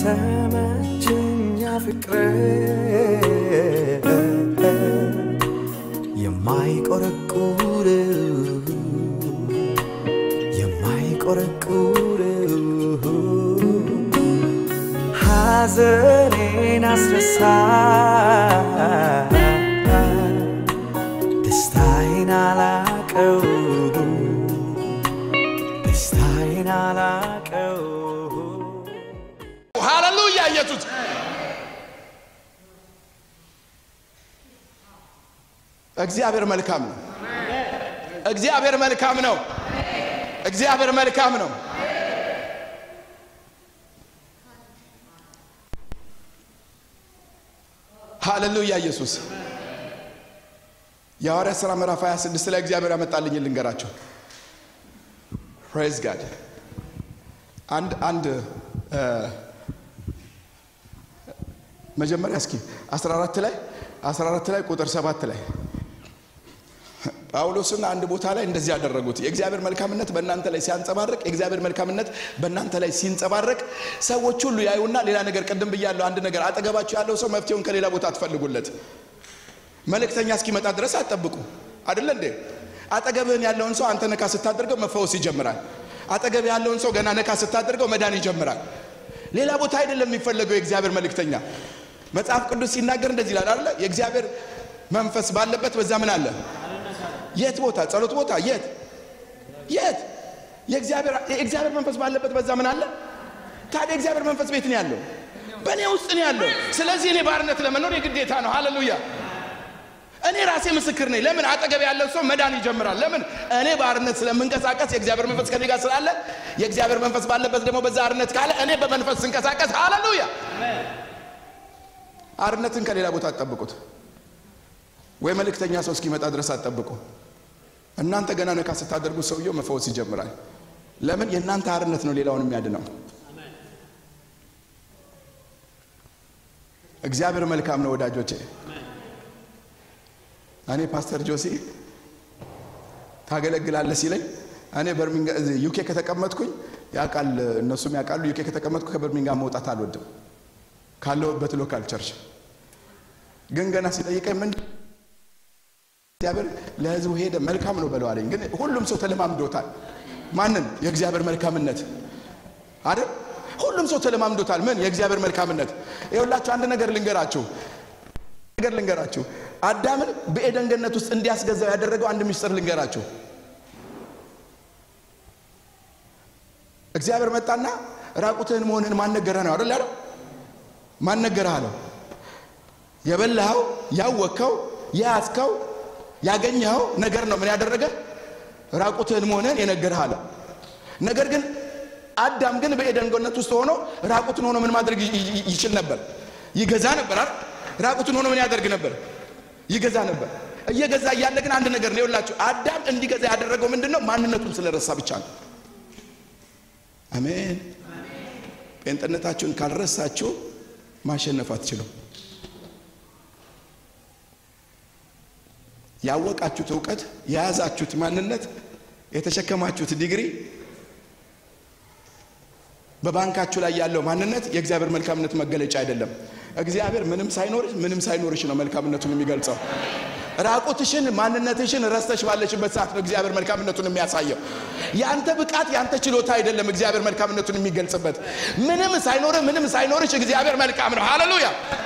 ተመችኛ ፍቅር የማይቆረቁር የማይቆረቁር ሐዘኔን አስረሳ ደስታዬን አላቀው ደስታዬን አላቀው ሃሌሉያ ኢየሱስ እግዚአብሔር መልካም ነው። እግዚአብሔር መልካም ነው። እግዚአብሔር መልካም ነው። ሃሌሉያ ኢየሱስ የሐዋርያት ሥራ ምዕራፍ 26 ላይ እግዚአብሔር ያመጣልኝ ልንገራቸው። ፕሬዝ ጋድ አንድ አንድ እ መጀመሪያ እስኪ 14 ላይ 14 ላይ ቁጥር 7 ላይ ጳውሎስን አንድ ቦታ ላይ እንደዚህ ያደረጉት የእግዚአብሔር መልካምነት በእናንተ ላይ ሲያንጸባርቅ የእግዚአብሔር መልካምነት በእናንተ ላይ ሲንጸባረቅ ሰዎች ሁሉ ያዩና ሌላ ነገር ቅድም ብያለሁ አንድ ነገር አጠገባችሁ ያለው ሰው መፍትሄውን ከሌላ ቦታ አትፈልጉለት መልእክተኛ እስኪመጣ ድረስ አትጠብቁ አይደለ እንዴ አጠገብህን ያለውን ሰው አንተ ነካ ስታደርገው መፈወስ ይጀምራል አጠገብ ያለውን ሰው ገና ነካ ስታደርገው መዳን ይጀምራል ሌላ ቦታ አይደለም የሚፈለገው የእግዚአብሔር መልእክተኛ መጽሐፍ ቅዱስ ሲናገር እንደዚህ ይላል አይደለ የእግዚአብሔር መንፈስ ባለበት በዛ ምን አለ የት ቦታ ጸሎት ቦታ የት የት የእግዚአብሔር የእግዚአብሔር መንፈስ ባለበት በዛ ምን አለ ታዲያ የእግዚአብሔር መንፈስ ቤት ነው ያለው በእኔ ውስጥ ነው ያለው ስለዚህ እኔ ባርነት ለመኖር የግዴታ ነው ሃሌሉያ እኔ ራሴ ምስክር ነኝ ለምን አጠገብ ያለው ሰው መዳን ይጀምራል ለምን እኔ ባርነት ስለምንቀሳቀስ የእግዚአብሔር መንፈስ ከኔ ጋር ስላለ የእግዚአብሔር መንፈስ ባለበት ደግሞ በዛ አርነት ካለ እኔ በመንፈስ ስንቀሳቀስ ሃሌሉያ አርነትን ከሌላ ቦታ አትጠብቁት ወይ መልእክተኛ ሰው እስኪመጣ ድረስ አትጠብቁ እናንተ ገና ነካ ስታደርጉት ሰውየው መፈወስ ይጀምራል ለምን የእናንተ አርነት ነው ሌላውን የሚያድነው እግዚአብሔር መልካም ነው ወዳጆቼ እኔ ፓስተር ጆሲ ታገለግላለህ ሲለኝ እኔ በርሚንጋ ዩኬ ከተቀመጥኩኝ ያውቃል እነሱም ያውቃሉ ዩኬ ከተቀመጥኩ ከበርሚንጋም መውጣት አልወድም ካለሁበት ሎካል ቸርች ግን ገና ሲጠይቀኝ ምን እግዚአብሔር ለህዝቡ ሄደ መልካም ነው በለው አለኝ ግን ሁሉም ሰው ተለማምዶታል ማንን የእግዚአብሔር መልካምነት አይደል ሁሉም ሰው ተለማምዶታል ምን የእግዚአብሔር መልካምነት ይኸውላችሁ አንድ ነገር ልንገራችሁ ነገር ልንገራችሁ አዳምን በኤደን ገነት ውስጥ እንዲያስገዛው ያደረገው አንድ ምስጢር ልንገራችሁ እግዚአብሔር መጣና ራቁትህን መሆንህን ማን ነገረህ ነው አይደል ያለው ማን ነገረህ አለው የበላኸው ያወቅከው የያዝከው ያገኘኸው ነገር ነው ምን ያደረገ ራቁትህን መሆንህን የነገረህ አለ ነገር ግን አዳም ግን በኤደን ገነት ውስጥ ሆኖ ራቁትን ሆኖ ምን ማድረግ ይችል ነበር ይገዛ ነበር አይደል ራቁትን ሆኖ ምን ያደርግ ነበር ይገዛ ነበር እየገዛ እያለ ግን አንድ ነገር ነው ይኸውላችሁ አዳም እንዲገዛ ያደረገው ምንድን ነው ማንነቱን ስለረሳ ብቻ ነው አሜን ጴንጥነታችሁን ካልረሳችሁ ማሸነፍ አትችሉም ያወቃችሁት እውቀት የያዛችሁት ማንነት የተሸከማችሁት ዲግሪ በባንካችሁ ላይ ያለው ማንነት የእግዚአብሔር መልካምነት መገለጫ አይደለም እግዚአብሔር ምንም ሳይኖርሽ ምንም ሳይኖርሽ ነው መልካምነቱን የሚገልጸው ራቁትሽን ማንነትሽን ረስተሽ ባለሽበት ሰዓት ነው እግዚአብሔር መልካምነቱን የሚያሳየው ያንተ ብቃት ያንተ ችሎታ አይደለም እግዚአብሔር መልካምነቱን የሚገልጽበት ምንም ሳይኖርህ ምንም ሳይኖርሽ እግዚአብሔር መልካም ነው ሃሌሉያ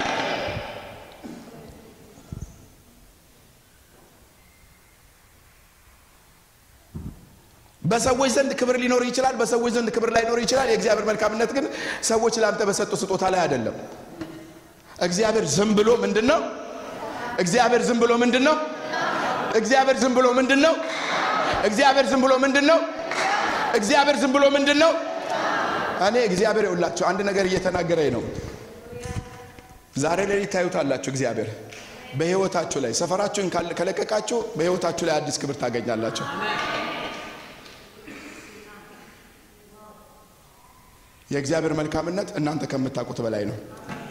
በሰዎች ዘንድ ክብር ሊኖር ይችላል በሰዎች ዘንድ ክብር ላይኖር ይችላል የእግዚአብሔር መልካምነት ግን ሰዎች ለአንተ በሰጡ ስጦታ ላይ አይደለም እግዚአብሔር ዝም ብሎ ምንድን ነው እግዚአብሔር ዝም ብሎ ምንድን ነው እግዚአብሔር ዝም ብሎ ምንድን ነው እግዚአብሔር ዝም ብሎ ምንድን ነው እግዚአብሔር ዝም ብሎ ምንድን ነው እኔ እግዚአብሔር ይውላችሁ አንድ ነገር እየተናገረኝ ነው ዛሬ ሌሊት ታዩታላችሁ እግዚአብሔር በህይወታችሁ ላይ ሰፈራችሁን ከለቀቃችሁ በህይወታችሁ ላይ አዲስ ክብር ታገኛላችሁ የእግዚአብሔር መልካምነት እናንተ ከምታውቁት በላይ ነው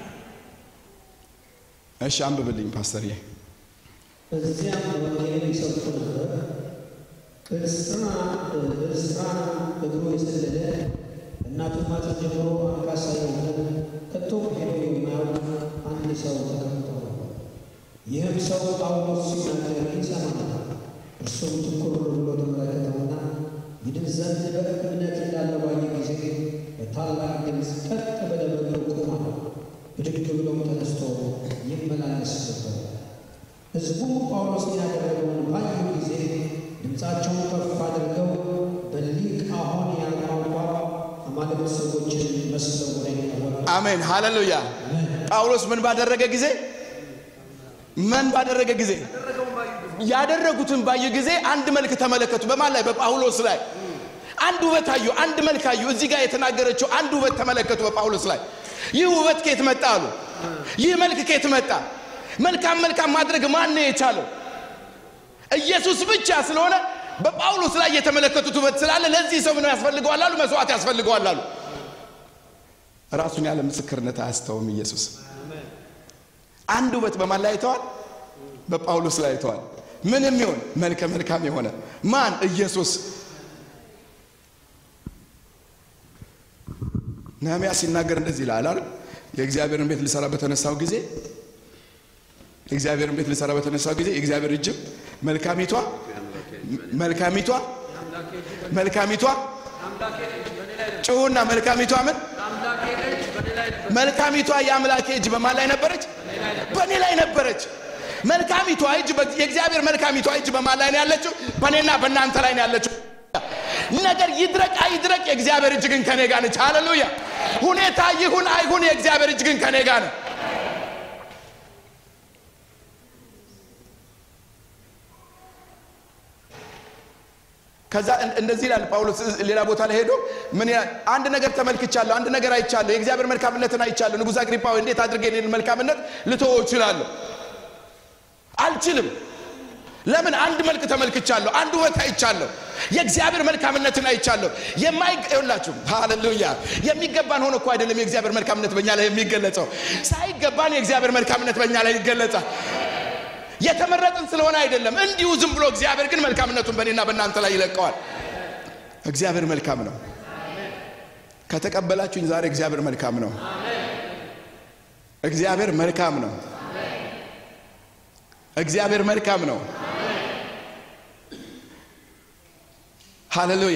እሺ አንብብልኝ ፓስተርዬ በዚያም ወንጌልን ይሰብኩ ነበር። በልስጥራ በልስጥራ እግሩ የሰለለ ከእናቱ ማኅፀን ጀምሮ አንካሳ የሆነ ከቶ ሄዶ የማያውቅ አንድ ሰው ተቀምጦ ነበር። ይህም ሰው ጳውሎስ ሲናገር ይሰማ ነበር። እርሱም ትኩር ብሎ ተመለከተውና ይድን ዘንድ በእምነት እንዳለ ባየ ጊዜ በታላቅ ድምፅ ቀጥ ብሎ በእግሩ ቆመ። ብድግ ብሎም ተነስቶ ይመላለስ ነበር። ሕዝቡ ጳውሎስ ያደረገውን ባዩ ጊዜ ድምፃቸውን ከፍ አድርገው በሊቃኦንያን ቋንቋ አማልክት ሰዎችን መስለው ወደ እኛ ወረዱ። አሜን ሃሌሉያ። ጳውሎስ ምን ባደረገ ጊዜ ምን ባደረገ ጊዜ ያደረጉትን ባየ ጊዜ አንድ መልክ ተመለከቱ። በማን ላይ? በጳውሎስ ላይ አንድ ውበት አዩ፣ አንድ መልክ አዩ። እዚህ ጋር የተናገረችው አንድ ውበት ተመለከቱ በጳውሎስ ላይ። ይህ ውበት ከየት መጣ አሉ። ይህ መልክ ከየት መጣ? መልካም መልካም ማድረግ ማን ነው የቻለው? ኢየሱስ ብቻ ስለሆነ በጳውሎስ ላይ የተመለከቱት ውበት ስላለ ለዚህ ሰው ምን ያስፈልገዋል አሉ? መስዋዕት ያስፈልገዋል አሉ። ራሱን ያለ ምስክርነት አያስተውም ኢየሱስ። አንድ ውበት በማን ላይ አይተዋል? በጳውሎስ ላይ አይተዋል። ምንም ይሁን መልከ መልካም የሆነ ማን? ኢየሱስ። ነህምያ ሲናገር እንደዚህ ይላል አይደል? የእግዚአብሔርን ቤት ልሰራ በተነሳው ጊዜ የእግዚአብሔርን ቤት ልሰራ በተነሳው ጊዜ የእግዚአብሔር እጅም መልካሚቷ መልካሚቷ መልካሚቷ ጭሁና መልካሚቷ ምን መልካሚቷ የአምላኬ እጅ በማን ላይ ነበረች? በእኔ ላይ ነበረች። መልካሚቷ እጅ የእግዚአብሔር መልካሚቷ እጅ በማን ላይ ነው ያለችው? በእኔና በእናንተ ላይ ነው ያለችው። ነገር ይድረቅ አይድረቅ የእግዚአብሔር እጅ ግን ከኔ ጋር ነች። ሃሌሉያ። ሁኔታ ይሁን አይሁን የእግዚአብሔር እጅ ግን ከኔ ጋር ነው። ከዛ እንደዚህ ይላል ጳውሎስ ሌላ ቦታ ላይ ሄዶ ምን ይላል? አንድ ነገር ተመልክቻለሁ፣ አንድ ነገር አይቻለሁ፣ የእግዚአብሔር መልካምነትን አይቻለሁ። ንጉሥ አግሪጳ ሆይ እንዴት አድርጌ እኔን መልካምነት ልተወው እችላለሁ? አልችልም። ለምን? አንድ መልክ ተመልክቻለሁ፣ አንድ ውበት አይቻለሁ፣ የእግዚአብሔር መልካምነትን አይቻለሁ። የማይላችሁ ሃሌሉያ። የሚገባን ሆኖ እኮ አይደለም የእግዚአብሔር መልካምነት በእኛ ላይ የሚገለጸው፣ ሳይገባን የእግዚአብሔር መልካምነት በእኛ ላይ ይገለጻል። የተመረጥን ስለሆነ አይደለም። እንዲሁ ዝም ብሎ እግዚአብሔር ግን መልካምነቱን በእኔና በእናንተ ላይ ይለቀዋል። እግዚአብሔር መልካም ነው። ከተቀበላችሁኝ ዛሬ እግዚአብሔር መልካም ነው። እግዚአብሔር መልካም ነው። እግዚአብሔር መልካም ነው። ሃሌሉያ።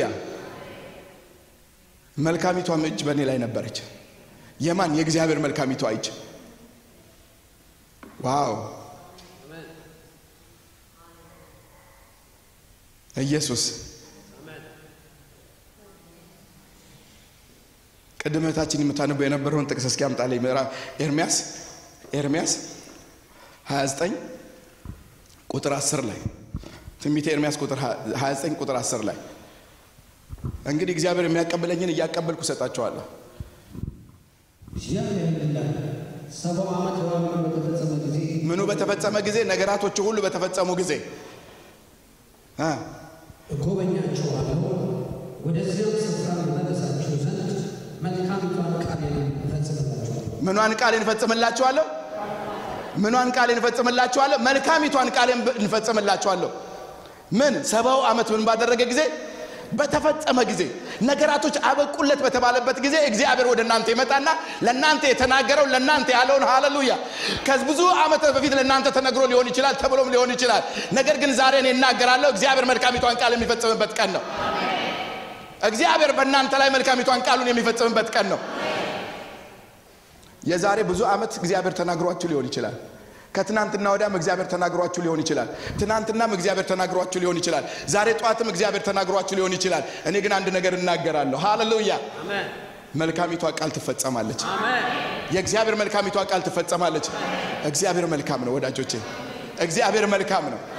መልካሚቷም እጅ በእኔ ላይ ነበረች። የማን? የእግዚአብሔር መልካሚቷ እጅ። ዋው ኢየሱስ ቅድም እህታችን የምታነበው የነበረውን ጥቅስ እስኪ አምጣልኝ። ምዕራፍ ኤርሚያስ ኤርሚያስ 29 ቁጥር 10 ላይ ትንቢተ ኤርሚያስ ቁጥር 29 ቁጥር 10 ላይ እንግዲህ እግዚአብሔር የሚያቀብለኝን እያቀበልኩ እሰጣቸዋለሁ። እግዚአብሔር ይላል ሰባው ዓመት በዓመቱ በተፈጸመ ጊዜ ምኑ በተፈጸመ ጊዜ? ነገራቶቹ ሁሉ በተፈጸሙ ጊዜ እ እጎበኛችኋለሁ፣ ወደዚያም ስፍራ መለሳችሁ ዘንድ መልካሚቷን ቃሌን እፈጽምላችኋለሁ። ምኗን ቃሌን እፈጽምላችኋለሁ? ምኗን ቃሌን እፈጽምላችኋለሁ? መልካሚቷን ቃሌን እንፈጽምላችኋለሁ። ምን ሰባው ዓመት ምን ባደረገ ጊዜ? በተፈጸመ ጊዜ ነገራቶች አበቁለት በተባለበት ጊዜ እግዚአብሔር ወደ እናንተ ይመጣና ለእናንተ የተናገረው ለእናንተ ያለውን ሃሌሉያ ከብዙ ዓመት በፊት ለእናንተ ተነግሮ ሊሆን ይችላል፣ ተብሎም ሊሆን ይችላል። ነገር ግን ዛሬ እኔ እናገራለሁ። እግዚአብሔር መልካሚቷን ቃል የሚፈጽምበት ቀን ነው። እግዚአብሔር በእናንተ ላይ መልካሚቷን ቃሉን የሚፈጽምበት ቀን ነው። የዛሬ ብዙ ዓመት እግዚአብሔር ተናግሯችሁ ሊሆን ይችላል። ከትናንትና ወዲያም እግዚአብሔር ተናግሯችሁ ሊሆን ይችላል። ትናንትናም እግዚአብሔር ተናግሯችሁ ሊሆን ይችላል። ዛሬ ጠዋትም እግዚአብሔር ተናግሯችሁ ሊሆን ይችላል። እኔ ግን አንድ ነገር እናገራለሁ። ሃሌሉያ መልካሚቷ ቃል ትፈጸማለች። የእግዚአብሔር መልካሚቷ ቃል ትፈጸማለች። እግዚአብሔር መልካም ነው ወዳጆቼ፣ እግዚአብሔር መልካም ነው።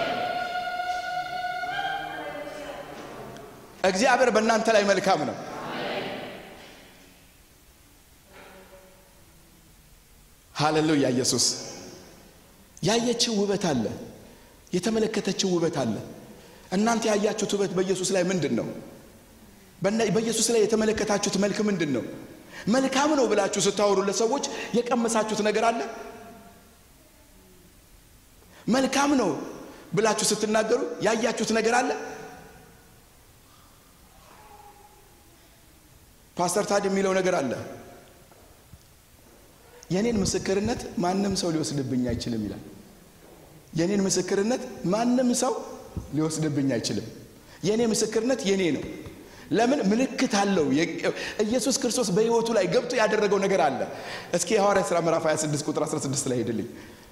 እግዚአብሔር በእናንተ ላይ መልካም ነው። ሃሌሉያ ኢየሱስ ያየችው ውበት አለ፣ የተመለከተችው ውበት አለ። እናንተ ያያችሁት ውበት በኢየሱስ ላይ ምንድን ነው? በኢየሱስ ላይ የተመለከታችሁት መልክ ምንድን ነው? መልካም ነው ብላችሁ ስታወሩ ለሰዎች የቀመሳችሁት ነገር አለ? መልካም ነው ብላችሁ ስትናገሩ ያያችሁት ነገር አለ? ፓስተር ታድ የሚለው ነገር አለ። የኔን ምስክርነት ማንም ሰው ሊወስድብኝ አይችልም ይላል። የኔን ምስክርነት ማንም ሰው ሊወስድብኝ አይችልም። የኔ ምስክርነት የኔ ነው። ለምን ምልክት አለው። ኢየሱስ ክርስቶስ በሕይወቱ ላይ ገብቶ ያደረገው ነገር አለ። እስኪ የሐዋርያት ሥራ ምዕራፍ 26 ቁጥር 16 ላይ ሄድልኝ።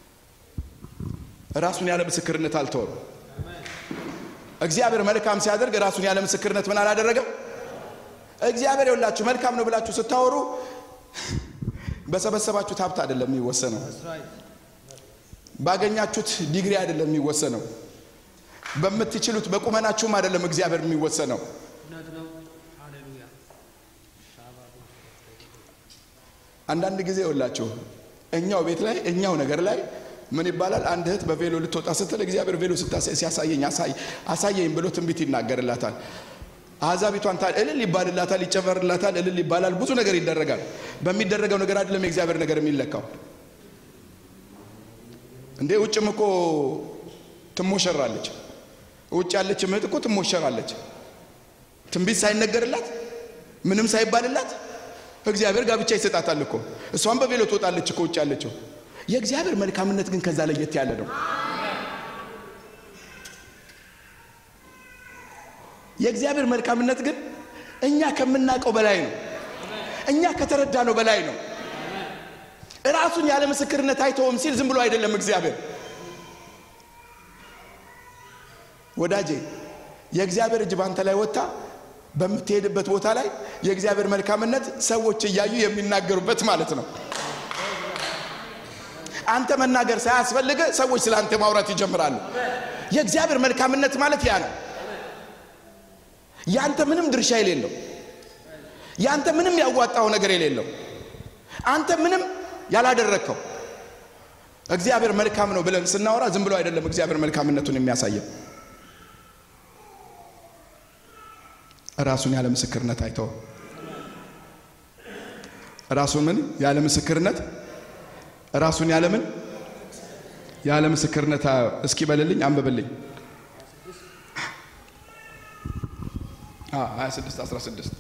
ራሱን ያለ ምስክርነት አልተወም። እግዚአብሔር መልካም ሲያደርግ ራሱን ያለ ምስክርነት ምን አላደረገም? እግዚአብሔር የውላችሁ መልካም ነው ብላችሁ ስታወሩ በሰበሰባችሁት ሀብት አይደለም የሚወሰነው። ባገኛችሁት ዲግሪ አይደለም የሚወሰነው። በምትችሉት በቁመናችሁም አይደለም እግዚአብሔር የሚወሰነው። አንዳንድ ጊዜ የውላችሁ እኛው ቤት ላይ እኛው ነገር ላይ ምን ይባላል? አንድ እህት በቬሎ ልትወጣ ስትል እግዚአብሔር ቬሎ ሲያሳየኝ አሳየኝ ብሎ ትንቢት ይናገርላታል። አሕዛቢቷን ታ እልል ይባልላታል፣ ይጨመርላታል፣ እልል ይባላል፣ ብዙ ነገር ይደረጋል። በሚደረገው ነገር አይደለም የእግዚአብሔር ነገር የሚለካው። እንዴ ውጭም እኮ ትሞሸራለች። ውጭ ያለች እህት እኮ ትሞሸራለች። ትንቢት ሳይነገርላት ምንም ሳይባልላት እግዚአብሔር ጋብቻ ይሰጣታል እኮ። እሷም በቬሎ ትወጣለች እኮ ውጭ ያለችው። የእግዚአብሔር መልካምነት ግን ከዛ ለየት ያለ ነው። የእግዚአብሔር መልካምነት ግን እኛ ከምናውቀው በላይ ነው። እኛ ከተረዳነው በላይ ነው። ራሱን ያለ ምስክርነት አይተውም ሲል ዝም ብሎ አይደለም እግዚአብሔር። ወዳጄ የእግዚአብሔር እጅ ባንተ ላይ ወጥታ በምትሄድበት ቦታ ላይ የእግዚአብሔር መልካምነት ሰዎች እያዩ የሚናገሩበት ማለት ነው። አንተ መናገር ሳያስፈልግ ሰዎች ስለ አንተ ማውራት ይጀምራሉ። የእግዚአብሔር መልካምነት ማለት ያ ነው። ያንተ ምንም ድርሻ የሌለው ያንተ ምንም ያዋጣው ነገር የሌለው አንተ ምንም ያላደረግከው እግዚአብሔር መልካም ነው ብለን ስናወራ ዝም ብሎ አይደለም እግዚአብሔር መልካምነቱን የሚያሳየው። ራሱን ያለ ምስክርነት አይተውም። ራሱን ምን ያለ ምስክርነት ራሱን ያለ ምን ያለ ምስክርነት እስኪ በልልኝ አንብብልኝ 26 16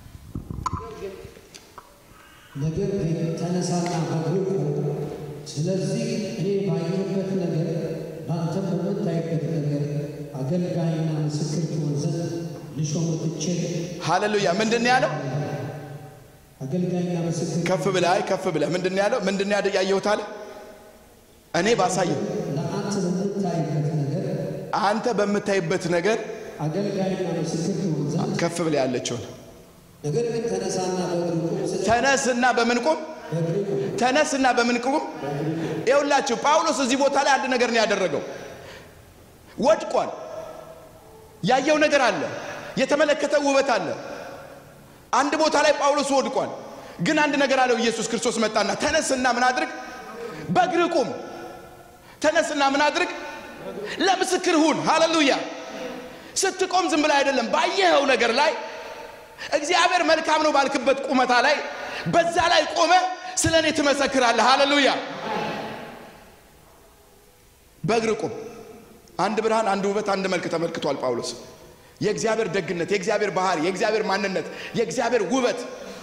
ነገር ግን ተነሳና በግልቁ ስለዚህ እኔ ባየሁበት ነገር በአንተም በምታይበት ነገር አገልጋይና ምስክር ትሆን ዘንድ ልሾም ትቼ ሃሌሉያ ምንድን ነው ያለው አገልጋይና ምስክር ከፍ ብለህ አይ ከፍ ብለህ ምንድን ነው ያለው ምንድን ነው ያደ- ያየሁት አለ እኔ ባሳየው ለአንተ በምታይበት ነገር አንተ በምታይበት ነገር አገልጋይና ምስክር ትሆን ዘንድ ከፍ ብለህ ያለችውን ነገር ግን ተነሳና በግልቁ ስለ ተነስና በምን ቁም በግልቁ ተነስና በምን ቁም ይኸውላችሁ ጳውሎስ እዚህ ቦታ ላይ አንድ ነገር ነው ያደረገው ወድቋል ያየው ነገር አለ የተመለከተው ውበት አለ አንድ ቦታ ላይ ጳውሎስ ወድቋል ግን አንድ ነገር አለው ኢየሱስ ክርስቶስ መጣና ተነስና ምን አድርግ በእግር ቁም ተነስና ምን አድርግ ለምስክር ሁን ሃሌሉያ ስትቆም ዝም ብላ አይደለም ባየኸው ነገር ላይ እግዚአብሔር መልካም ነው ባልክበት ቁመታ ላይ በዛ ላይ ቆመ ስለ እኔ ትመሰክራለህ ሃሌሉያ በእግር ቁም አንድ ብርሃን አንድ ውበት አንድ መልክ ተመልክቷል ጳውሎስ የእግዚአብሔር ደግነት የእግዚአብሔር ባህሪ የእግዚአብሔር ማንነት የእግዚአብሔር ውበት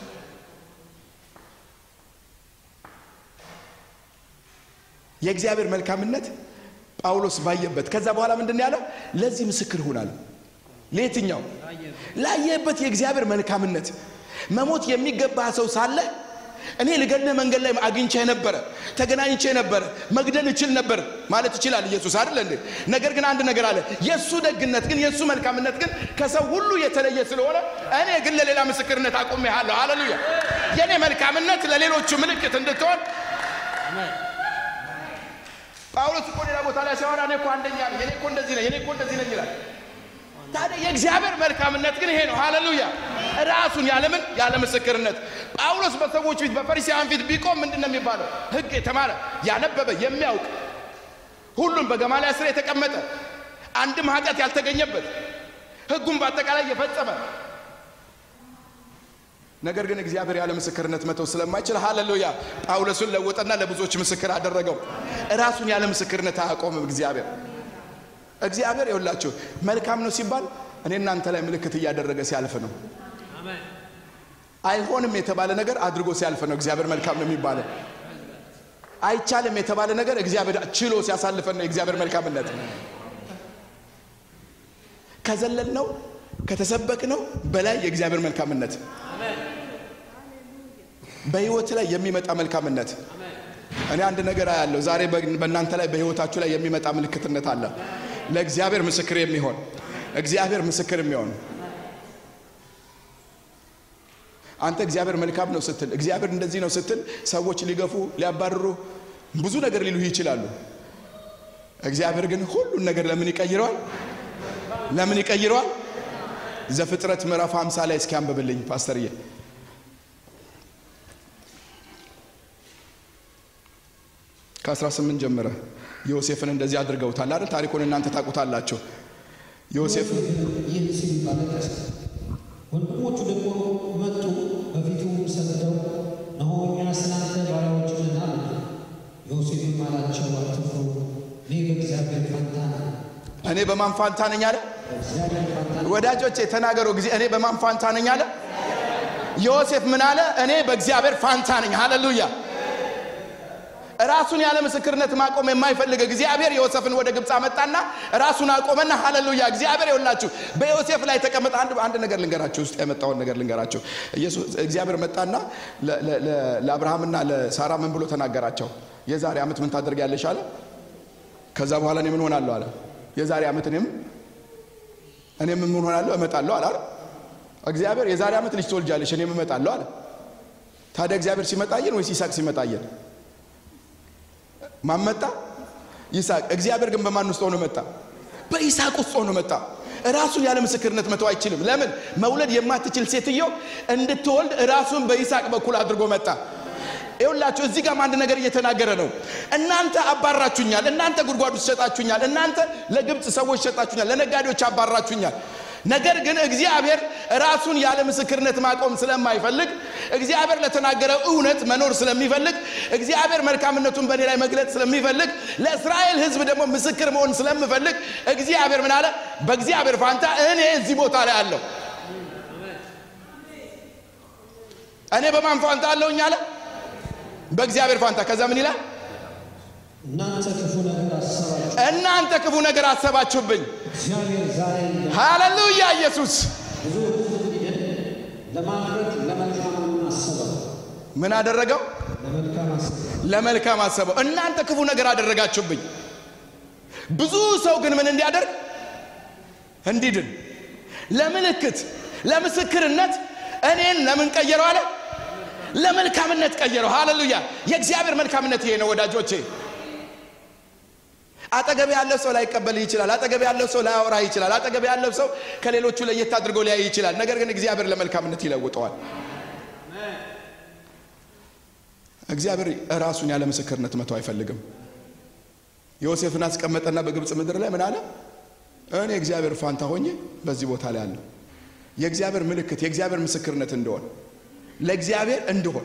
የእግዚአብሔር መልካምነት ጳውሎስ ባየበት ከዛ በኋላ ምንድን ነው ያለው ለዚህ ምስክር ሁናል ለየትኛው ላየበት የእግዚአብሔር መልካምነት መሞት የሚገባ ሰው ሳለ እኔ ልገድልህ መንገድ ላይ አግኝቼ ነበረ ተገናኝቼ ነበረ መግደል እችል ነበር ማለት ይችላል ኢየሱስ አይደል እንዴ ነገር ግን አንድ ነገር አለ የእሱ ደግነት ግን የእሱ መልካምነት ግን ከሰው ሁሉ የተለየ ስለሆነ እኔ ግን ለሌላ ምስክርነት አቁሜሃለሁ ሃሌሉያ የእኔ መልካምነት ለሌሎቹ ምልክት እንድትሆን ጳውሎስ እኮ ሌላ ቦታ ላይ ሲያወራ እኔ እኮ አንደኛ ነኝ እኔ እኮ እንደዚህ ነኝ እኔ እኮ እንደዚህ ነኝ ይላል ታዲያ የእግዚአብሔር መልካምነት ግን ይሄ ነው ሃሌሉያ ራሱን ያለምን ያለ ምስክርነት ጳውሎስ በሰዎች ፊት በፈሪሳውያን ፊት ቢቆም ምንድን ነው የሚባለው ህግ የተማረ ያነበበ የሚያውቅ ሁሉም በገማልያል ስር የተቀመጠ አንድም ኃጢአት ያልተገኘበት ህጉን በአጠቃላይ የፈጸመ ነገር ግን እግዚአብሔር ያለ ምስክርነት መተው ስለማይችል ሃሌሉያ ጳውሎስን ለወጠና ለብዙዎች ምስክር አደረገው ራሱን ያለ ምስክርነት አያቆምም እግዚአብሔር እግዚአብሔር ይኸውላችሁ መልካም ነው ሲባል እኔ እናንተ ላይ ምልክት እያደረገ ሲያልፍ ነው አይሆንም የተባለ ነገር አድርጎ ሲያልፍ ነው እግዚአብሔር መልካም ነው የሚባለው። አይቻልም የተባለ ነገር እግዚአብሔር ችሎ ሲያሳልፈን ነው የእግዚአብሔር መልካምነት። ከዘለል ነው ከተሰበክ ነው በላይ የእግዚአብሔር መልካምነት በህይወት ላይ የሚመጣ መልካምነት። እኔ አንድ ነገር አያለሁ ዛሬ በእናንተ ላይ በህይወታችሁ ላይ የሚመጣ ምልክትነት አለ። ለእግዚአብሔር ምስክር የሚሆን እግዚአብሔር ምስክር የሚሆን አንተ እግዚአብሔር መልካም ነው ስትል እግዚአብሔር እንደዚህ ነው ስትል ሰዎች ሊገፉ ሊያባርሩ ብዙ ነገር ሊሉህ ይችላሉ። እግዚአብሔር ግን ሁሉን ነገር ለምን ይቀይረዋል? ለምን ይቀይረዋል? ዘፍጥረት ምዕራፍ 50 ላይ እስኪ አንብብልኝ ፓስተርዬ። ከ18 ጀምረ ዮሴፍን እንደዚህ አድርገውታል አይደል? ታሪኩን እናንተ ታውቁታላችሁ። ዮሴፍ ይህን ሲል አለቀሰ። ወንድሞቹ ደግሞ መጡ፣ በፊቱም ሰግደው እነሆ እኛ ስላንተ ባሪያዎች ነን አሉት። ዮሴፍም አላቸው አትፍሩ፣ እኔ በእግዚአብሔር ፋንታ ነኝ። እኔ በማን ፋንታ ነኝ አለ? በእግዚአብሔር ፋንታ ነኝ። ወዳጆቼ ተናገሩ ጊዜ እኔ በማን ፋንታ ነኝ አለ? ዮሴፍ ምን አለ? እኔ በእግዚአብሔር ፋንታ ነኝ። ሃሌሉያ። ራሱን ያለ ምስክርነት ማቆም የማይፈልግ እግዚአብሔር ዮሴፍን ወደ ግብፅ አመጣና ራሱን አቆመና፣ ሃሌሉያ እግዚአብሔር ይውላችሁ በዮሴፍ ላይ ተቀመጠ። አንድ አንድ ነገር ልንገራችሁ፣ ውስጥ የመጣውን ነገር ልንገራችሁ። ኢየሱስ እግዚአብሔር መጣና ለ- ለ- ለ- ለአብርሃምና ለሳራ ምን ብሎ ተናገራቸው? የዛሬ ዓመት ምን ታደርጊያለሽ አለ። ከዛ በኋላ እኔ ምን ሆናለሁ አለ። የዛሬ ዓመት እኔም እኔ ምን ሆናለሁ እመጣለሁ አለ አይደል? እግዚአብሔር የዛሬ ዓመት ልጅ ትወልጃለሽ እኔም እመጣለሁ አለ። ታዲያ እግዚአብሔር ሲመጣየን ወይስ ይስሐቅ ሲመጣየን? ማን መጣ? ይስሐቅ። እግዚአብሔር ግን በማን ውስጥ ሆኖ መጣ? በይስሐቅ ውስጥ ሆኖ መጣ። ራሱን ያለ ምስክርነት መተው አይችልም። ለምን? መውለድ የማትችል ሴትዮ እንድትወልድ ራሱን በይስሐቅ በኩል አድርጎ መጣ። ይኸውላችሁ እዚህ ጋር አንድ ነገር እየተናገረ ነው። እናንተ አባራችሁኛል፣ እናንተ ጉድጓድ ውስጥ ሸጣችሁኛል፣ እናንተ ለግብፅ ሰዎች ሸጣችሁኛል፣ ለነጋዴዎች አባራችሁኛል። ነገር ግን እግዚአብሔር ራሱን ያለ ምስክርነት ማቆም ስለማይፈልግ እግዚአብሔር ለተናገረው እውነት መኖር ስለሚፈልግ እግዚአብሔር መልካምነቱን በእኔ ላይ መግለጥ ስለሚፈልግ ለእስራኤል ሕዝብ ደግሞ ምስክር መሆን ስለምፈልግ እግዚአብሔር ምን አለ? በእግዚአብሔር ፋንታ እኔ እዚህ ቦታ ላይ አለሁ። እኔ በማን ፋንታ አለሁኝ አለ? በእግዚአብሔር ፋንታ። ከዛ ምን ይላል? እናንተ ክፉ ነገር አሰባችሁ፣ እናንተ ክፉ ነገር አሰባችሁብኝ። እግዚአብሔር ዛሬ እንደ ሃሌሉያ ኢየሱስ ብዙ ሕዝብ ለማድረግ ለመልካም አሰበው፣ ምን አደረገው? ለመልካም አሰበው። ለመልካም አሰበው። እናንተ ክፉ ነገር አደረጋችሁብኝ። ብዙ ሰው ግን ምን እንዲያደርግ እንዲድን፣ ለምልክት ለምስክርነት እኔን ለምን ቀየረው አለ? ለመልካምነት ቀየረው። ሃሌሉያ! የእግዚአብሔር መልካምነት ይሄ ነው ወዳጆቼ። አጠገብ ያለው ሰው ላይቀበል ይችላል። አጠገብ ያለው ሰው ላያወራ ይችላል። አጠገብ ያለው ሰው ከሌሎቹ ለየት አድርጎ ሊያይ ይችላል። ነገር ግን እግዚአብሔር ለመልካምነት ይለውጠዋል። እግዚአብሔር ራሱን ያለ ምስክርነት መተው አይፈልግም። ዮሴፍን አስቀመጠና በግብፅ ምድር ላይ ምን አለ? እኔ እግዚአብሔር ፋንታ ሆኜ በዚህ ቦታ ላይ አለሁ። የእግዚአብሔር ምልክት የእግዚአብሔር ምስክርነት እንደሆን ለእግዚአብሔር እንደሆን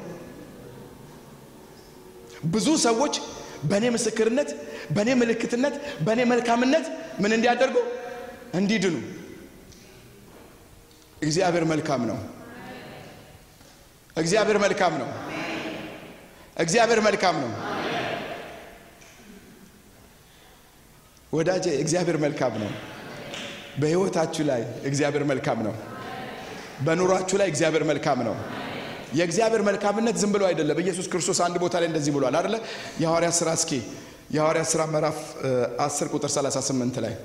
ብዙ ሰዎች በእኔ ምስክርነት፣ በእኔ ምልክትነት፣ በእኔ መልካምነት ምን እንዲያደርጉ እንዲድኑ። እግዚአብሔር መልካም ነው። እግዚአብሔር መልካም ነው። እግዚአብሔር መልካም ነው። ወዳጄ እግዚአብሔር መልካም ነው። በሕይወታችሁ ላይ እግዚአብሔር መልካም ነው። በኑሯችሁ ላይ እግዚአብሔር መልካም ነው። የእግዚአብሔር መልካምነት ዝም ብሎ አይደለም። ኢየሱስ ክርስቶስ አንድ ቦታ ላይ እንደዚህ ብሏል አይደለ? የሐዋርያት ሥራ እስኪ የሐዋርያት ሥራ ምዕራፍ 10 ቁጥር 38 ላይ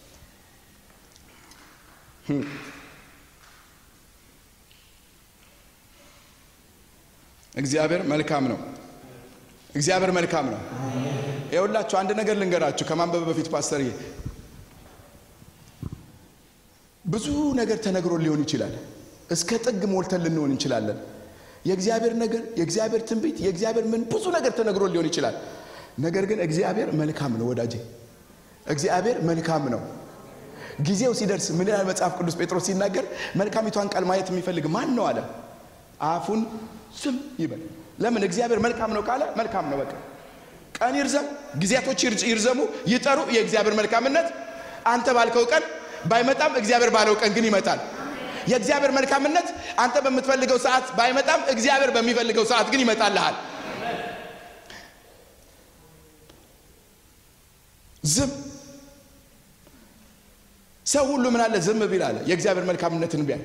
እግዚአብሔር መልካም ነው። እግዚአብሔር መልካም ነው። ይኸውላችሁ አንድ ነገር ልንገራችሁ ከማንበብ በፊት ፓስተርዬ፣ ብዙ ነገር ተነግሮ ሊሆን ይችላል። እስከ ጥግ ሞልተን ልንሆን እንችላለን። የእግዚአብሔር ነገር፣ የእግዚአብሔር ትንቢት፣ የእግዚአብሔር ምን ብዙ ነገር ተነግሮ ሊሆን ይችላል። ነገር ግን እግዚአብሔር መልካም ነው ወዳጄ፣ እግዚአብሔር መልካም ነው። ጊዜው ሲደርስ ምን ይላል መጽሐፍ ቅዱስ? ጴጥሮስ ሲናገር መልካሚቷን ቃል ማየት የሚፈልግ ማን ነው አለ። አፉን ዝም ይበል። ለምን? እግዚአብሔር መልካም ነው ካለ መልካም ነው በቃ። ቀን ይርዘም፣ ጊዜያቶች ይርዘሙ፣ ይጠሩ፣ የእግዚአብሔር መልካምነት አንተ ባልከው ቀን ባይመጣም እግዚአብሔር ባለው ቀን ግን ይመጣል። የእግዚአብሔር መልካምነት አንተ በምትፈልገው ሰዓት ባይመጣም እግዚአብሔር በሚፈልገው ሰዓት ግን ይመጣልሃል። ዝም ሰው ሁሉ ምን አለ ዝም ቢል አለ የእግዚአብሔር መልካምነትን ቢያይ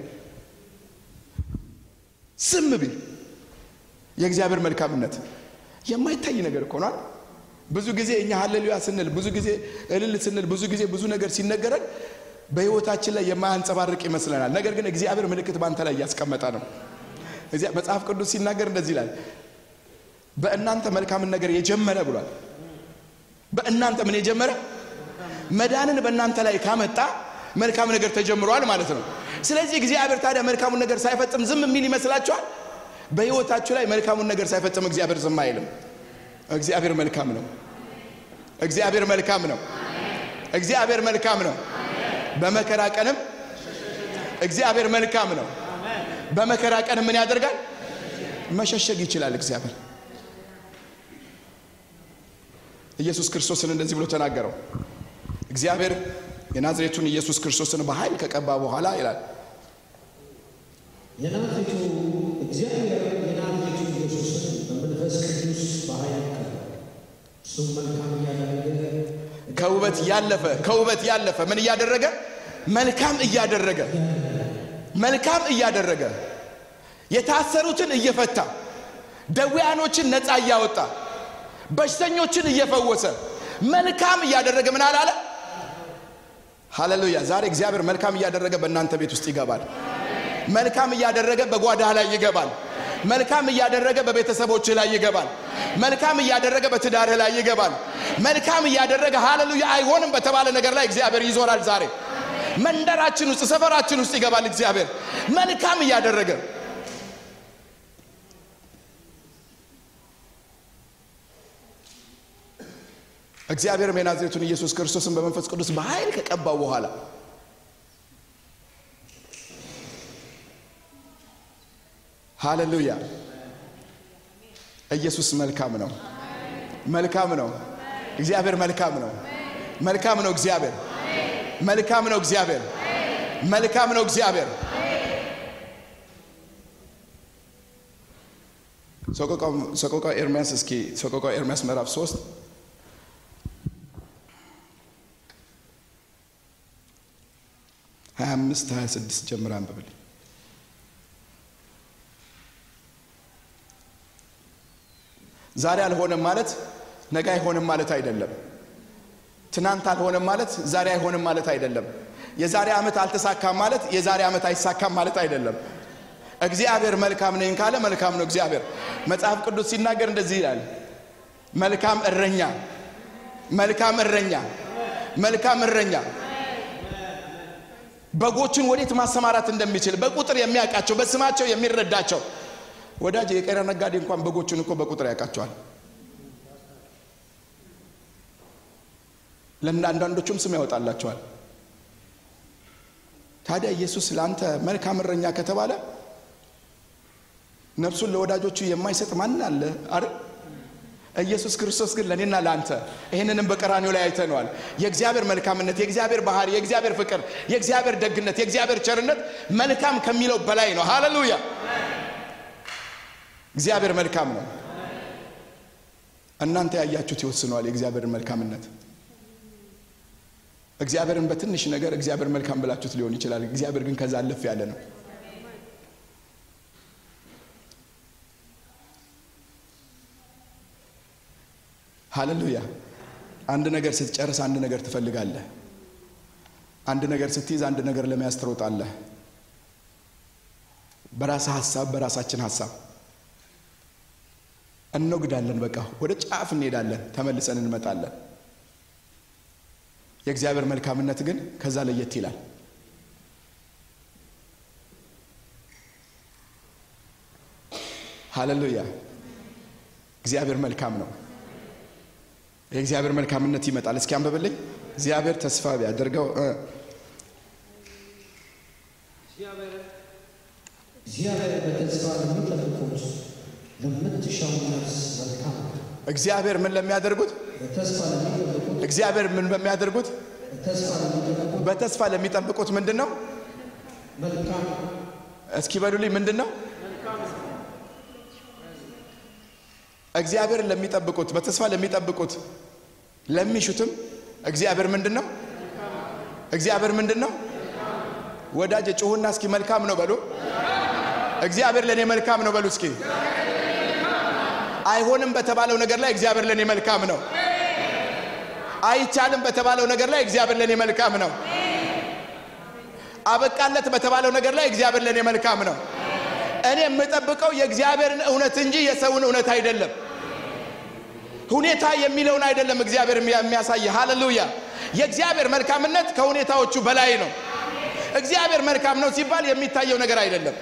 ዝም ቢል የእግዚአብሔር መልካምነት የማይታይ ነገር እኮ ነው። ብዙ ጊዜ እኛ ሀሌሉያ ስንል ብዙ ጊዜ እልል ስንል ብዙ ጊዜ ብዙ ነገር ሲነገረን በሕይወታችን ላይ የማያንጸባርቅ ይመስለናል። ነገር ግን እግዚአብሔር ምልክት በአንተ ላይ እያስቀመጠ ነው። መጽሐፍ ቅዱስ ሲናገር እንደዚህ ይላል፣ በእናንተ መልካምን ነገር የጀመረ ብሏል። በእናንተ ምን የጀመረ መዳንን በእናንተ ላይ ካመጣ መልካም ነገር ተጀምሯል ማለት ነው። ስለዚህ እግዚአብሔር ታዲያ መልካሙን ነገር ሳይፈጽም ዝም የሚል ይመስላችኋል? በሕይወታችሁ ላይ መልካሙን ነገር ሳይፈጽም እግዚአብሔር ዝም አይልም። እግዚአብሔር መልካም ነው። እግዚአብሔር መልካም ነው። እግዚአብሔር መልካም ነው። በመከራ ቀንም እግዚአብሔር መልካም ነው። በመከራ ቀንም ምን ያደርጋል? መሸሸግ ይችላል እግዚአብሔር። ኢየሱስ ክርስቶስን እንደዚህ ብሎ ተናገረው። እግዚአብሔር የናዝሬቱን ኢየሱስ ክርስቶስን በኃይል ከቀባ በኋላ ይላል የናዝሬቱ እግዚአብሔር የናዝሬቱ ኢየሱስን በመንፈስ ቅዱስ በኃይል ቀባ፣ እሱም መልካም እያደረገ ከውበት ያለፈ ከውበት ያለፈ ምን እያደረገ መልካም እያደረገ መልካም እያደረገ የታሰሩትን እየፈታ ደዌያኖችን ነፃ እያወጣ በሽተኞችን እየፈወሰ መልካም እያደረገ ምን አላለ? ሃሌሉያ! ዛሬ እግዚአብሔር መልካም እያደረገ በእናንተ ቤት ውስጥ ይገባል። መልካም እያደረገ በጓዳህ ላይ ይገባል። መልካም እያደረገ በቤተሰቦችህ ላይ ይገባል። መልካም እያደረገ በትዳርህ ላይ ይገባል። መልካም እያደረገ ሃሌሉያ አይሆንም በተባለ ነገር ላይ እግዚአብሔር ይዞራል። ዛሬ መንደራችን ውስጥ ሰፈራችን ውስጥ ይገባል። እግዚአብሔር መልካም እያደረገ እግዚአብሔርም የናዝሬቱን ኢየሱስ ክርስቶስን በመንፈስ ቅዱስ በኃይል ከቀባው በኋላ ሃሌሉያ ኢየሱስ መልካም ነው። መልካም ነው። እግዚአብሔር መልካም ነው። መልካም ነው። እግዚአብሔር መልካም ነው። እግዚአብሔር መልካም ነው። እግዚአብሔር ሰቆቃው ኤርምያስ እስኪ ሰቆቃው ኤርምያስ ምዕራፍ ሶስት ሀያ አምስት ሀያ ስድስት ጀምር አንብብልኝ። ዛሬ አልሆነም ማለት ነገ አይሆንም ማለት አይደለም። ትናንት አልሆነም ማለት ዛሬ አይሆንም ማለት አይደለም። የዛሬ ዓመት አልተሳካም ማለት የዛሬ ዓመት አይሳካም ማለት አይደለም። እግዚአብሔር መልካም ነኝ ካለ መልካም ነው። እግዚአብሔር መጽሐፍ ቅዱስ ሲናገር እንደዚህ ይላል፣ መልካም እረኛ፣ መልካም እረኛ፣ መልካም እረኛ በጎቹን ወዴት ማሰማራት እንደሚችል በቁጥር የሚያውቃቸው በስማቸው የሚረዳቸው ወዳጅ የቄራ ነጋዴ እንኳን በጎቹን እኮ በቁጥር ያውቃቸዋል። ለምን አንዳንዶቹም ስም ያወጣላቸዋል። ታዲያ ኢየሱስ ለአንተ መልካም እረኛ ከተባለ ነፍሱን ለወዳጆቹ የማይሰጥ ማን አለ? አረ ኢየሱስ ክርስቶስ ግን ለእኔና ለአንተ ይህንንም በቀራኒው ላይ አይተነዋል። የእግዚአብሔር መልካምነት፣ የእግዚአብሔር ባህሪ፣ የእግዚአብሔር ፍቅር፣ የእግዚአብሔር ደግነት፣ የእግዚአብሔር ቸርነት መልካም ከሚለው በላይ ነው። ሃሌሉያ! እግዚአብሔር መልካም ነው። እናንተ ያያችሁት ይወስነዋል የእግዚአብሔርን መልካምነት። እግዚአብሔርን በትንሽ ነገር እግዚአብሔር መልካም ብላችሁት ሊሆን ይችላል። እግዚአብሔር ግን ከዛ አለፍ ያለ ነው። ሃሌሉያ! አንድ ነገር ስትጨርስ አንድ ነገር ትፈልጋለህ። አንድ ነገር ስትይዝ አንድ ነገር ለመያዝ ትሮጣለህ። በራስህ ሀሳብ፣ በራሳችን ሀሳብ እንወግዳለን። በቃ ወደ ጫፍ እንሄዳለን፣ ተመልሰን እንመጣለን። የእግዚአብሔር መልካምነት ግን ከዛ ለየት ይላል። ሃሌሉያ! እግዚአብሔር መልካም ነው። የእግዚአብሔር መልካምነት ይመጣል። እስኪ አንብብልኝ። እግዚአብሔር ተስፋ ቢያደርገው እግዚአብሔር በተስፋ ለሚጠብቁት ለምትሻው ነፍስ መልካም ነው። እግዚአብሔር ምን ለሚያደርጉት በተስፋ ለሚጠብቁት እግዚአብሔር ምን በሚያደርጉት በተስፋ ለሚጠብቁት በተስፋ ለሚጠብቁት ምንድን ነው? መልካም እስኪ በሉልኝ ምንድን ነው? እግዚአብሔርን ለሚጠብቁት በተስፋ ለሚጠብቁት ለሚሹትም እግዚአብሔር ምንድን ነው? እግዚአብሔር ምንድን ነው? ወዳጅ ጩሁና እስኪ መልካም ነው በሉ። እግዚአብሔር ለእኔ መልካም ነው በሉ እስኪ። አይሆንም በተባለው ነገር ላይ እግዚአብሔር ለእኔ መልካም ነው። አይቻልም በተባለው ነገር ላይ እግዚአብሔር ለእኔ መልካም ነው። አበቃለት በተባለው ነገር ላይ እግዚአብሔር ለእኔ መልካም ነው። እኔ የምጠብቀው የእግዚአብሔርን እውነት እንጂ የሰውን እውነት አይደለም። ሁኔታ የሚለውን አይደለም እግዚአብሔር የሚያሳይ። ሃሌሉያ! የእግዚአብሔር መልካምነት ከሁኔታዎቹ በላይ ነው። እግዚአብሔር መልካም ነው ሲባል የሚታየው ነገር አይደለም።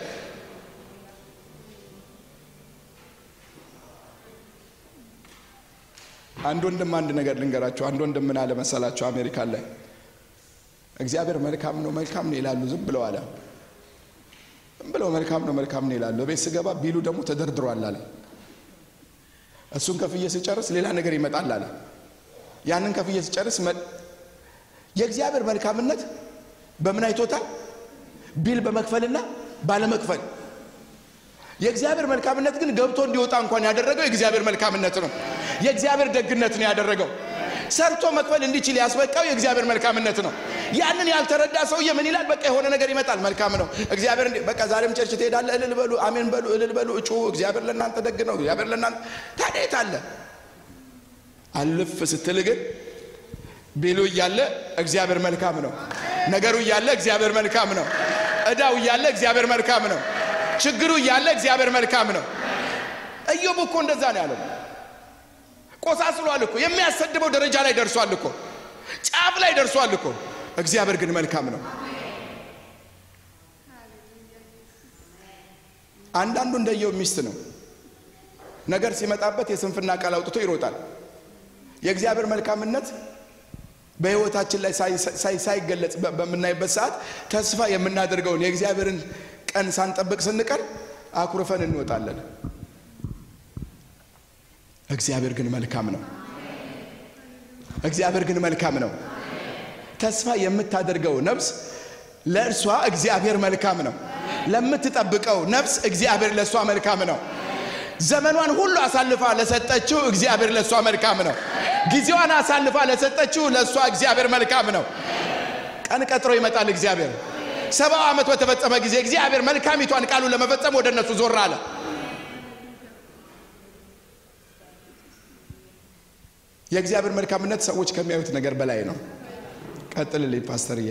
አንድ ወንድም አንድ ነገር ልንገራቸው። አንድ ወንድም ምን አለ መሰላቸው? አሜሪካን ላይ እግዚአብሔር መልካም ነው መልካም ነው ይላሉ። ዝም ብለው አለ ዝም ብለው መልካም ነው መልካም ነው ይላሉ። ቤት ስገባ ቢሉ ደግሞ ተደርድሯል አለ። እሱን ከፍዬ ስጨርስ ሌላ ነገር ይመጣል አለ። ያንን ከፍዬ ስጨርስ የእግዚአብሔር መልካምነት በምን አይቶታል? ቢል በመክፈልና ባለመክፈል። የእግዚአብሔር መልካምነት ግን ገብቶ እንዲወጣ እንኳን ያደረገው የእግዚአብሔር መልካምነት ነው። የእግዚአብሔር ደግነት ነው ያደረገው። ሰርቶ መክፈል እንዲችል ያስበቃው የእግዚአብሔር መልካምነት ነው። ያንን ያልተረዳ ሰውዬ ምን ይላል? በቃ የሆነ ነገር ይመጣል። መልካም ነው እግዚአብሔር እንዲ በቃ ዛሬም ቸርች ትሄዳለህ፣ እልል በሉ፣ አሜን በሉ፣ እልል በሉ፣ እጩ እግዚአብሔር ለእናንተ ደግ ነው። እግዚአብሔር ለእናንተ ታዲያ የት አለ? አልፍ ስትል ግን ቢሉ እያለ እግዚአብሔር መልካም ነው። ነገሩ እያለ እግዚአብሔር መልካም ነው። እዳው እያለ እግዚአብሔር መልካም ነው። ችግሩ እያለ እግዚአብሔር መልካም ነው። ኢዮብ እኮ እንደዛ ነው ያለው። ቆሳስሏል እኮ የሚያሰድበው ደረጃ ላይ ደርሷል እኮ ጫፍ ላይ ደርሷል እኮ። እግዚአብሔር ግን መልካም ነው። አንዳንዱ እንደየው ሚስት ነው። ነገር ሲመጣበት የስንፍና ቃል አውጥቶ ይሮጣል። የእግዚአብሔር መልካምነት በሕይወታችን ላይ ሳይገለጽ በምናይበት ሰዓት ተስፋ የምናደርገውን የእግዚአብሔርን ቀን ሳንጠብቅ ስንቀር አኩርፈን እንወጣለን። እግዚአብሔር ግን መልካም ነው። እግዚአብሔር ግን መልካም ነው። ተስፋ የምታደርገው ነፍስ ለእርሷ እግዚአብሔር መልካም ነው። ለምትጠብቀው ነፍስ እግዚአብሔር ለእሷ መልካም ነው። ዘመኗን ሁሉ አሳልፋ ለሰጠችው እግዚአብሔር ለእሷ መልካም ነው። ጊዜዋን አሳልፋ ለሰጠችው ለእሷ እግዚአብሔር መልካም ነው። ቀን ቀጥሮ ይመጣል እግዚአብሔር። ሰባው ዓመት በተፈጸመ ጊዜ እግዚአብሔር መልካሚቷን ቃሉ ለመፈጸም ወደ እነሱ ዞር አለ። የእግዚአብሔር መልካምነት ሰዎች ከሚያዩት ነገር በላይ ነው። ቀጥልልኝ ፓስተርዬ።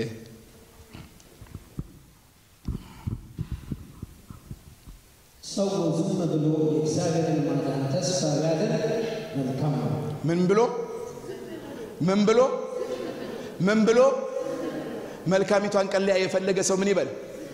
ሰው ዝም ብሎ የእግዚአብሔርን ማዳን ተስፋ ቢያደርግ መልካም ነው። ምን ብሎ ምን ብሎ ምን ብሎ መልካሚቷን ቀን ሊያይ የፈለገ ሰው ምን ይበል?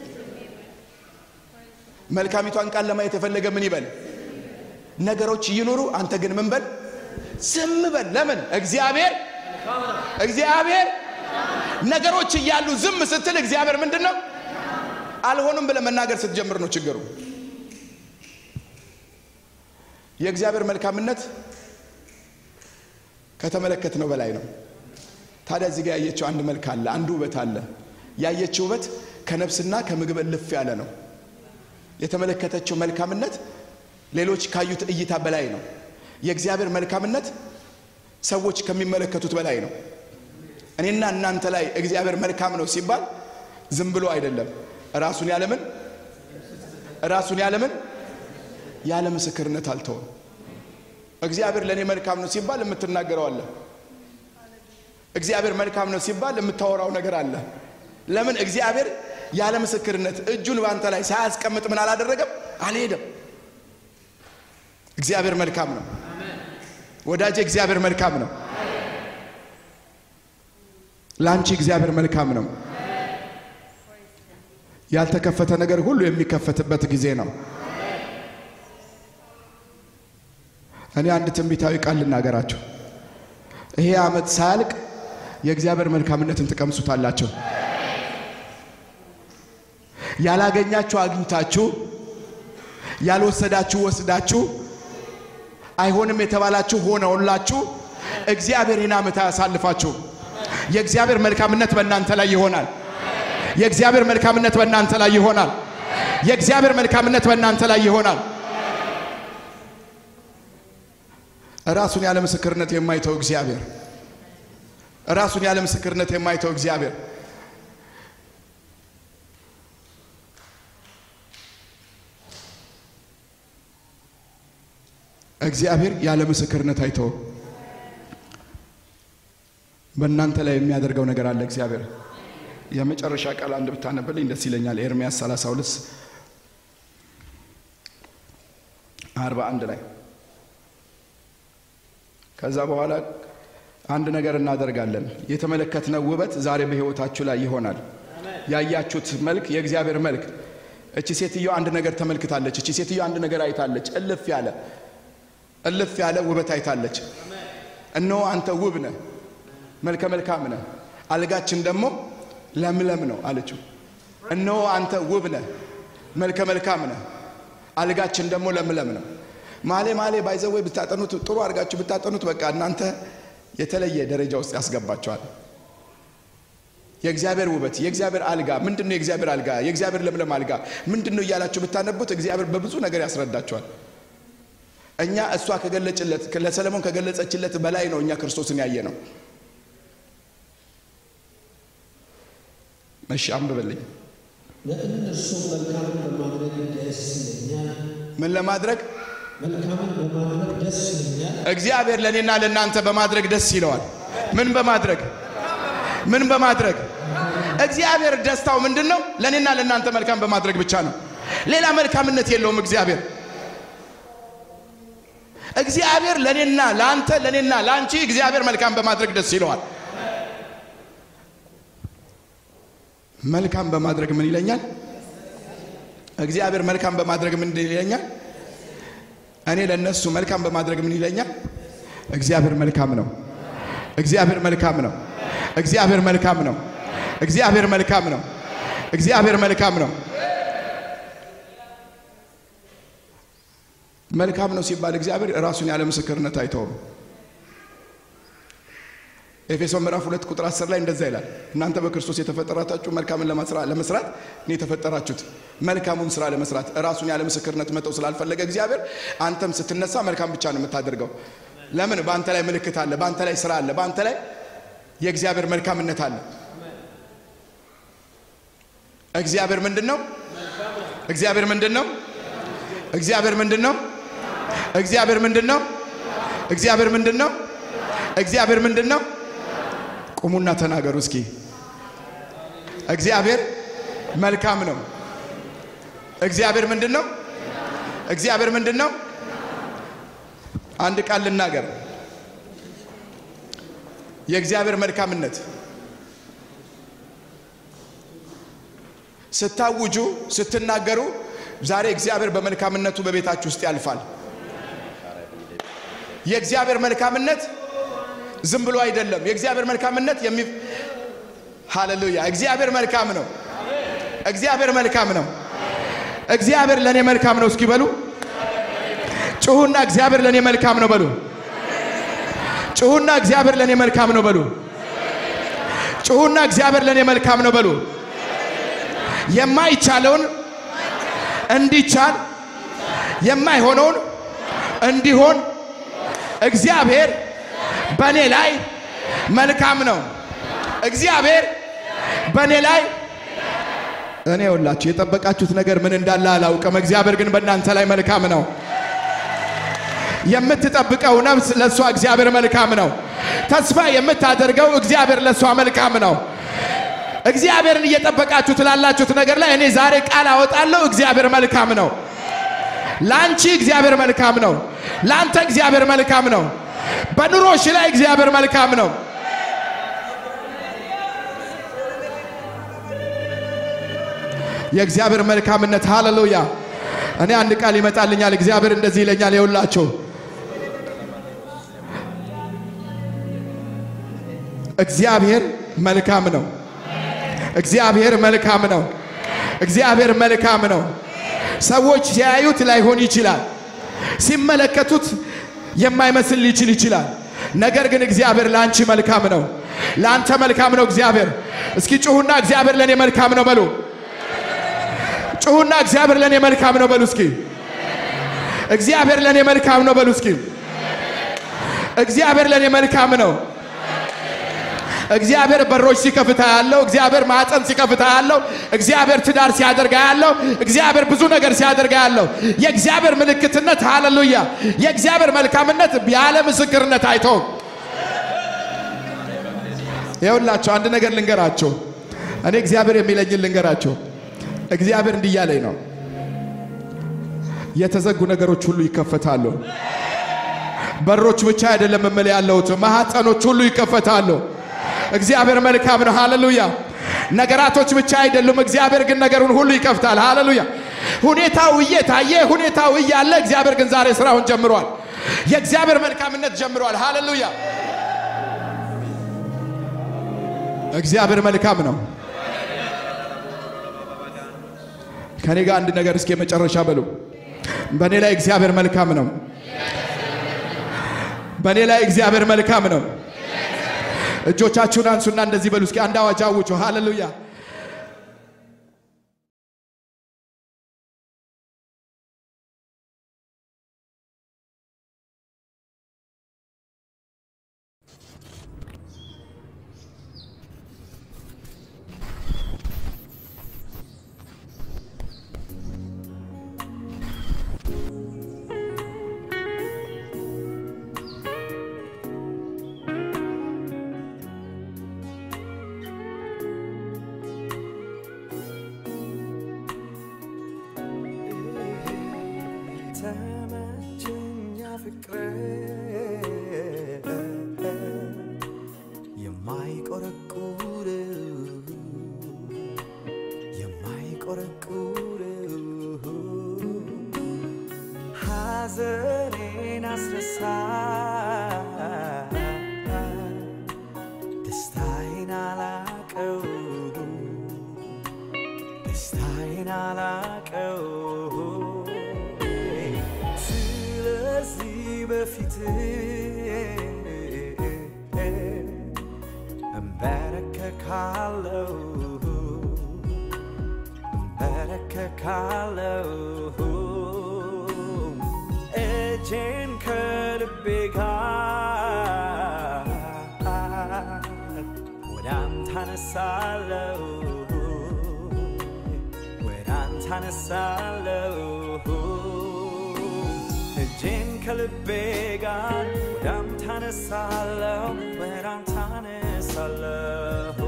መልካሚቷን ቃል ለማየት የፈለገ ምን ይበል? ነገሮች ይኑሩ፣ አንተ ግን ምን በል? ዝም በል። ለምን? እግዚአብሔር እግዚአብሔር ነገሮች እያሉ ዝም ስትል እግዚአብሔር ምንድን ነው? አልሆኑም ብለህ መናገር ስትጀምር ነው ችግሩ። የእግዚአብሔር መልካምነት ከተመለከትነው በላይ ነው። ታዲያ እዚህ ጋር ያየችው አንድ መልክ አለ፣ አንድ ውበት አለ። ያየችው ውበት ከነፍስና ከምግብ እልፍ ያለ ነው። የተመለከተችው መልካምነት ሌሎች ካዩት እይታ በላይ ነው። የእግዚአብሔር መልካምነት ሰዎች ከሚመለከቱት በላይ ነው። እኔና እናንተ ላይ እግዚአብሔር መልካም ነው ሲባል ዝም ብሎ አይደለም። ራሱን ያለምን ራሱን ያለምን ያለ ምስክርነት አልተወም። እግዚአብሔር ለእኔ መልካም ነው ሲባል የምትናገረው አለ። እግዚአብሔር መልካም ነው ሲባል የምታወራው ነገር አለ። ለምን? እግዚአብሔር ያለ ምስክርነት እጁን በአንተ ላይ ሳያስቀምጥ ምን አላደረገም? አልሄደም። እግዚአብሔር መልካም ነው ወዳጄ፣ እግዚአብሔር መልካም ነው። ለአንቺ እግዚአብሔር መልካም ነው። ያልተከፈተ ነገር ሁሉ የሚከፈትበት ጊዜ ነው። እኔ አንድ ትንቢታዊ ቃል ልናገራቸው። ይሄ ዓመት ሳያልቅ የእግዚአብሔር መልካምነትን ትቀምሱታላችሁ። ያላገኛችሁ አግኝታችሁ፣ ያልወሰዳችሁ ወስዳችሁ፣ አይሆንም የተባላችሁ ሆነውላችሁ እግዚአብሔር ይህን ዓመት አያሳልፋችሁ። የእግዚአብሔር መልካምነት በእናንተ ላይ ይሆናል። የእግዚአብሔር መልካምነት በእናንተ ላይ ይሆናል። የእግዚአብሔር መልካምነት በእናንተ ላይ ይሆናል። ራሱን ያለ ምስክርነት የማይተው እግዚአብሔር ራሱን ያለ ምስክርነት የማይተው እግዚአብሔር እግዚአብሔር ያለ ምስክርነት አይተውም። በእናንተ ላይ የሚያደርገው ነገር አለ። እግዚአብሔር የመጨረሻ ቃል አንድ ብታነብልኝ ደስ ይለኛል። ኤርምያስ 32 41 ላይ ከዛ በኋላ አንድ ነገር እናደርጋለን። የተመለከትነው ውበት ዛሬ በሕይወታችሁ ላይ ይሆናል። ያያችሁት መልክ የእግዚአብሔር መልክ። እቺ ሴትዮ አንድ ነገር ተመልክታለች። እቺ ሴትዮ አንድ ነገር አይታለች። እልፍ ያለ እልፍ ያለ ውበት አይታለች። እነሆ አንተ ውብ ነህ፣ መልከ መልካም ነህ፣ አልጋችን ደግሞ ለምለም ነው አለችው። እነሆ አንተ ውብ ነህ፣ መልከ መልካም ነህ፣ አልጋችን ደግሞ ለምለም ነው። ማሌ ማሌ ባይዘወይ ብታጠኑት ጥሩ አድርጋችሁ ብታጠኑት በቃ እናንተ የተለየ ደረጃ ውስጥ ያስገባቸዋል። የእግዚአብሔር ውበት የእግዚአብሔር አልጋ ምንድን ነው? የእግዚአብሔር አልጋ የእግዚአብሔር ለምለም አልጋ ምንድን ነው እያላችሁ ብታነቡት እግዚአብሔር በብዙ ነገር ያስረዳቸዋል። እኛ እሷ ከገለጭለት ለሰለሞን ከገለጸችለት በላይ ነው እኛ ክርስቶስን ያየ ነው። እሺ አንብበልኝ። ለእነርሱም መልካምን በማድረግ ደስ ይለኛል። ምን ለማድረግ መልካምን በማድረግ ደስ ይለኛል። እግዚአብሔር ለእኔና ለእናንተ በማድረግ ደስ ይለዋል። ምን በማድረግ ምን በማድረግ እግዚአብሔር ደስታው ምንድን ነው? ለእኔና ለእናንተ መልካም በማድረግ ብቻ ነው። ሌላ መልካምነት የለውም እግዚአብሔር እግዚአብሔር ለእኔና ለአንተ ለእኔና ለአንቺ እግዚአብሔር መልካም በማድረግ ደስ ይለዋል። መልካም በማድረግ ምን ይለኛል? እግዚአብሔር መልካም በማድረግ ምን ይለኛል? እኔ ለነሱ መልካም በማድረግ ምን ይለኛል? እግዚአብሔር መልካም ነው። እግዚአብሔር መልካም ነው። እግዚአብሔር መልካም ነው። እግዚአብሔር መልካም ነው። እግዚአብሔር መልካም ነው። መልካም ነው ሲባል እግዚአብሔር ራሱን ያለ ምስክርነት አይተውም። ኤፌሶን ምዕራፍ ሁለት ቁጥር 10 ላይ እንደዛ ይላል፣ እናንተ በክርስቶስ የተፈጠራታችሁ መልካምን ለመስራት እኔ የተፈጠራችሁት መልካሙን ስራ ለመስራት ራሱን ያለ ምስክርነት መተው ስላልፈለገ እግዚአብሔር አንተም ስትነሳ መልካም ብቻ ነው የምታደርገው። ለምን? በአንተ ላይ ምልክት አለ፣ በአንተ ላይ ስራ አለ፣ በአንተ ላይ የእግዚአብሔር መልካምነት አለ። እግዚአብሔር ምንድን ነው? እግዚአብሔር ምንድን ነው? እግዚአብሔር ምንድን ነው? እግዚአብሔር ምንድን ነው? እግዚአብሔር ምንድን ነው? እግዚአብሔር ምንድን ነው? ቁሙና ተናገሩ እስኪ። እግዚአብሔር መልካም ነው። እግዚአብሔር ምንድን ነው? እግዚአብሔር ምንድን ነው? አንድ ቃል ልናገር። የእግዚአብሔር መልካምነት ስታውጁ፣ ስትናገሩ ዛሬ እግዚአብሔር በመልካምነቱ በቤታችሁ ውስጥ ያልፋል። የእግዚአብሔር መልካምነት ዝም ብሎ አይደለም። የእግዚአብሔር መልካምነት የሚ ሃሌሉያ! እግዚአብሔር መልካም ነው። እግዚአብሔር መልካም ነው። እግዚአብሔር ለእኔ መልካም ነው። እስኪ በሉ ጩሁና፣ እግዚአብሔር ለእኔ መልካም ነው በሉ። ጩሁና፣ እግዚአብሔር ለእኔ መልካም ነው በሉ። ጩሁና፣ እግዚአብሔር ለእኔ መልካም ነው በሉ። የማይቻለውን እንዲቻል የማይሆነውን እንዲሆን እግዚአብሔር በእኔ ላይ መልካም ነው። እግዚአብሔር በእኔ ላይ እኔ ሁላችሁ የጠበቃችሁት ነገር ምን እንዳለ አላውቅም። እግዚአብሔር ግን በእናንተ ላይ መልካም ነው። የምትጠብቀው ነፍስ ለእሷ እግዚአብሔር መልካም ነው። ተስፋ የምታደርገው እግዚአብሔር ለእሷ መልካም ነው። እግዚአብሔርን እየጠበቃችሁ ትላላችሁት ነገር ላይ እኔ ዛሬ ቃል አወጣለሁ። እግዚአብሔር መልካም ነው። ለአንቺ እግዚአብሔር መልካም ነው። ለአንተ እግዚአብሔር መልካም ነው። በኑሮሽ ላይ እግዚአብሔር መልካም ነው። የእግዚአብሔር መልካምነት ሃሌሉያ። እኔ አንድ ቃል ይመጣልኛል። እግዚአብሔር እንደዚህ ይለኛል፣ የውላችሁ እግዚአብሔር መልካም ነው። እግዚአብሔር መልካም ነው። እግዚአብሔር መልካም ነው። ሰዎች ሲያዩት ላይሆን ይችላል፣ ሲመለከቱት የማይመስል ሊችል ይችላል። ነገር ግን እግዚአብሔር ለአንቺ መልካም ነው፣ ለአንተ መልካም ነው። እግዚአብሔር እስኪ ጩሁና እግዚአብሔር ለእኔ መልካም ነው በሉ። ጩሁና እግዚአብሔር ለእኔ መልካም ነው በሉ እስኪ። እግዚአብሔር ለእኔ መልካም ነው በሉ እስኪ። እግዚአብሔር ለእኔ መልካም ነው። እግዚአብሔር በሮች ሲከፍታ ያለው እግዚአብሔር ማዕፀን ሲከፍታ ያለው እግዚአብሔር ትዳር ሲያደርጋ ያለው እግዚአብሔር ብዙ ነገር ሲያደርጋ ያለው የእግዚአብሔር ምልክትነት ሃሌሉያ የእግዚአብሔር መልካምነት ያለ ምስክርነት አይተውም። ይኸውላቸው አንድ ነገር ልንገራቸው። እኔ እግዚአብሔር የሚለኝን ልንገራቸው። እግዚአብሔር እንዲህ እያለኝ ነው፣ የተዘጉ ነገሮች ሁሉ ይከፈታሉ። በሮች ብቻ አይደለም እምል ያለሁት ማኅፀኖች ሁሉ ይከፈታሉ። እግዚአብሔር መልካም ነው። ሃሌሉያ። ነገራቶች ብቻ አይደሉም። እግዚአብሔር ግን ነገሩን ሁሉ ይከፍታል። ሃሌሉያ። ሁኔታው እየታየ ሁኔታው እያለ እግዚአብሔር ግን ዛሬ ስራውን ጀምሯል። የእግዚአብሔር መልካምነት ጀምሯል። ሃሌሉያ። እግዚአብሔር መልካም ነው። ከኔ ጋር አንድ ነገር እስኪ የመጨረሻ በሉ። በእኔ ላይ እግዚአብሔር መልካም ነው። በእኔ ላይ እግዚአብሔር መልካም ነው። እጆቻችሁን አንሱና እንደዚህ በሉ እስኪ አንድ አዋጅ አውጁ። ሃሌሉያ። ተመቸኛ ፍቅር የማይቆረቁር የማይቆረቁር ሐዘኔን አስረሳ ደስታዬን አላቀው ደስታዬን አላቀው ስለዚህ በፊት እንበረከካለው እንበረከካለው እጄን ከልቤ ጋር ወደ አንተ አነሳለው ወደ አንተ አነሳለው እጄን ከልቤ ጋር ወደ አንተ አነሳለው ወደ አንተ አነሳለሁ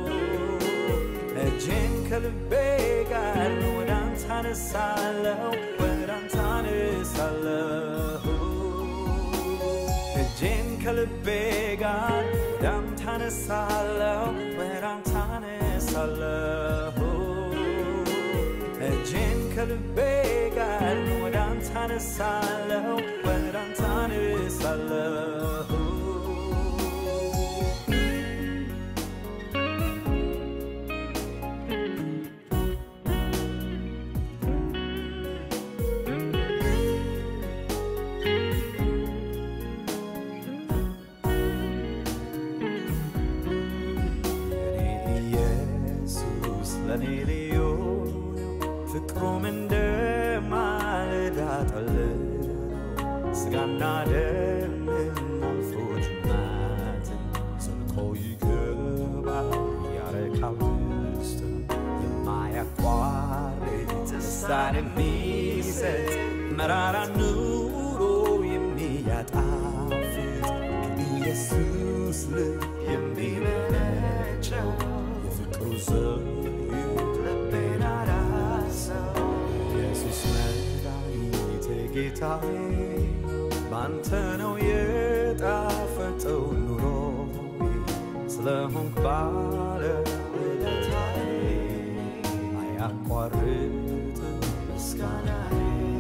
እጄን ከልቤ ጋር ወደ አንተ አነሳለሁ ወደ አንተ አነሳለሁ እጄን ከልቤ ጋር ወደ አንተ አነሳለሁ ወደ አንተ አነሳለሁ እጄን ከልቤ ጋር ወደ አንተ አነሳለሁ ወደ አንተ አነሳለሁ እኔ ኢየሱስ ለእኔ ልዩ ነው፣ ፍቅሩም እንደ ማለዳ ጠል ነው። ሥጋና ደምን አልፎ ጅማትን ዘልቆ ይገባል ያረካል ውስጥን የማያቋርጥ ደስታን የሚሰጥ መራራ ኑሮ የሚያጣፍጥ ከኢየሱስ ልብ የሚመነጨው የፍቅሩ ዘይት ልቤን አራሰው። ኢየሱስ መድኃኒቴ ጌታዬ ባንተ ነው የጣፈጠው ኑሮ ስለሆንክ ባለ ውለታዬ አያቋርጥ ምስጋናዬ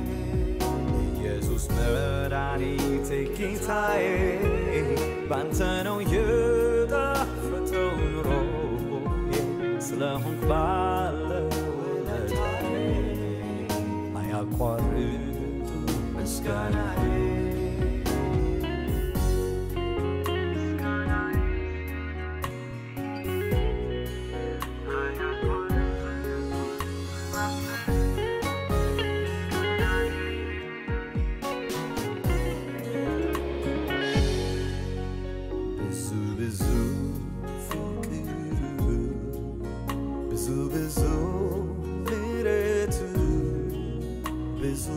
ኢየሱስ መድኃኒቴ ጌታዬ ባንተ ነው የጣፈጠው ኑሮ ስለሆንክ ባለ ውለታዬ አያቋርጥ ምስጋናዬ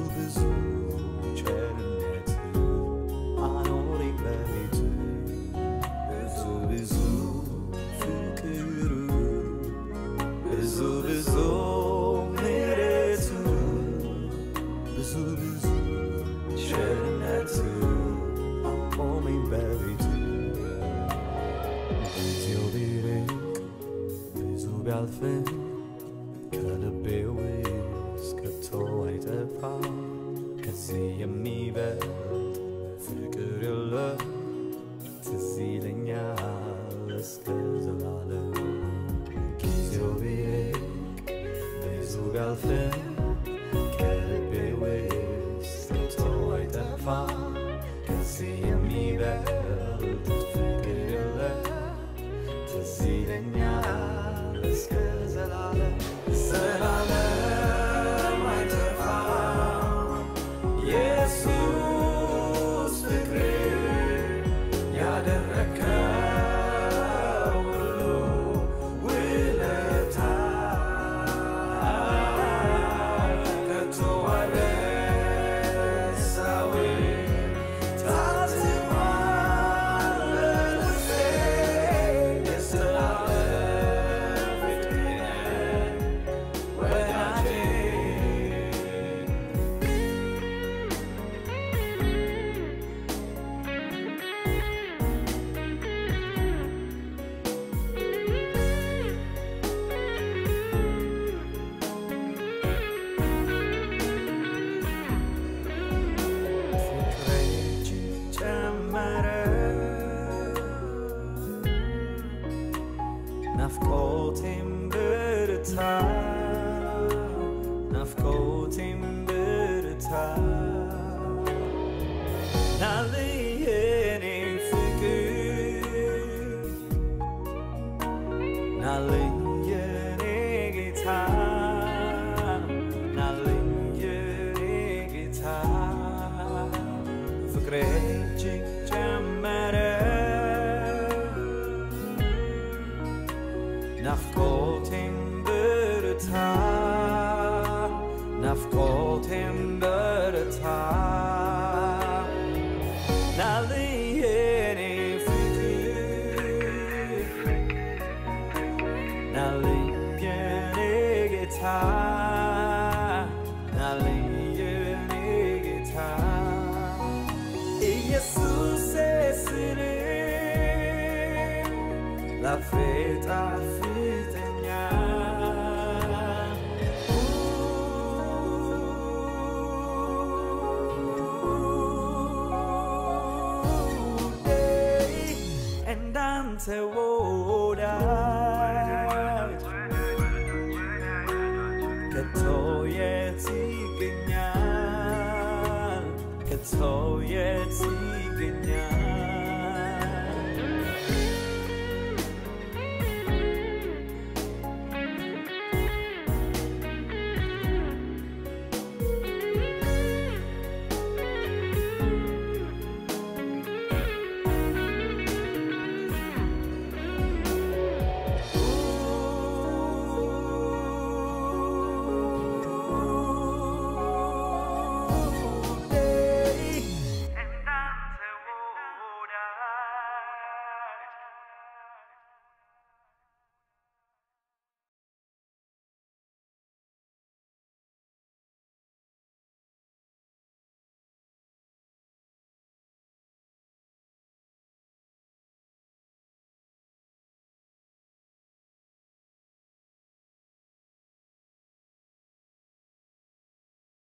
ብዙ ቸርነት አኖረኝ በቤት ብዙ ብዙ ፍቅሩ ብዙ ብዙ ምሕረቱ ብዙ ብዙ ቸርነቱ አቆመኝ በቤቱ ጊዜው ቢርቅ ብዙ ቢያልፍም ከልቤ ውስጥ ከቶ አይጠፋ ከዚህ የሚበልጥ ፍቅር የለም ትዝ ይለኛል እስከ ዘላለም ጊዜው ቢርቅ ብዙ ቢያልፍም ከልቤ ውስጥ ከቶ አይጠፋ ከዚህ የሚበልጥ ፍቅር የለም ትዝ ይለኛል እስከ ዘላለም ዘላለም አይጠፋም ኢየሱስ ፍቅር ያደረከው ሁሉ ውለታ ከቶ አልረሳውም ታትሟል በልቤ የዘላለም ፍቅር ወዳጄ ፍቅሬ ጨመረ ናፍቆቴም ብርታ ናፍቆቴም ብርታ ናልኝ የኔ ፍቅር ናልኝ የኔ ጌታ ናልኝ የኔ ጌታ ፍቅሬ እጅግ ጨመረ ናፍቆቴም ብርታ ናፍቆቴም በርታ ናልኝ የኔ ፍቅር ናልኝ የኔ ጌታ ናልኝ የኔ ጌታ ኢየሱስ ስል ላፌ ጣፍጠኛል እንዳንተ ወዳጅ ከቶ የት ይገኛል ከቶ